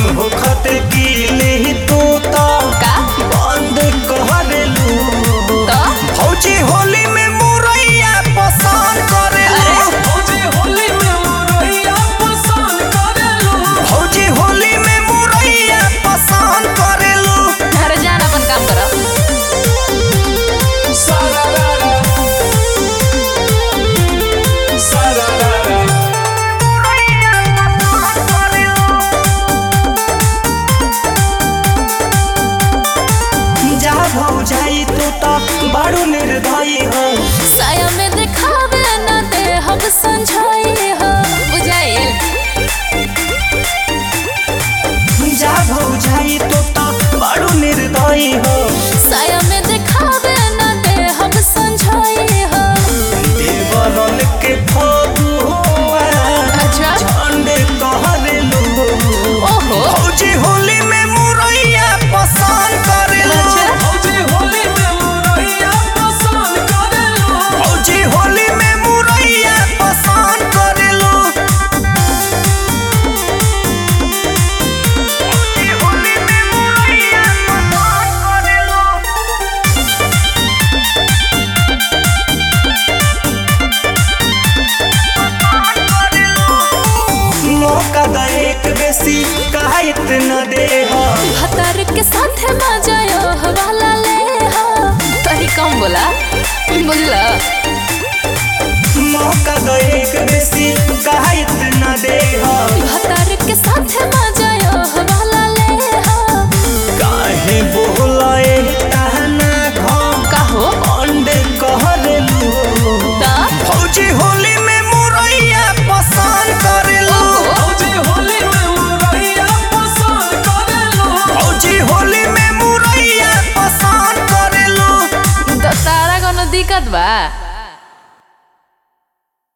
होखत कीली तू तो का बंद करेलू तो फौजी होली में मुरैया पसंद करेलू अरे फौजी होली में मुरैया पसंद करेलू फौजी होली में मुरैया पसंद करेलू अरे जान अपन काम करो सारारा सारारा जा भौजाई तू तो बड़ू निर्दयी हो साया में दिखावे न दे हम समझाई हो बुझाइल जा भौजाई तू तो बड़ू निर्दयी हो साया में दिखावे न दे हम समझाई हो देवरन के फगुआ अच्छा झंडे कहरेलू ओहो फौजी होली में मुरैया पसंद करेलू अच्छा फौजी होली में मुरैया पसंद करेलू फौजी होली में मुरैया पसंद करेलू फौजी होली में मुरैया पसंद करेलू मौका द एक बेसी काहित न दे हो भतर के साथ मजा यो हवाला ले हो तनी कम बोला बुझला मौका द एक बेसी काहित न दे हो भतर के साथ मजा यो हवाला ले हो काहे बोलाए ताना घम कहो अंडे कहरेलू ता फौजी होली में मुरैया पसंद करेलू फौजी होली में मुरैया पसंद करेलू फौजी होली में मुरैया पसंद करेलू तो तारा कोनो दिक्कत बा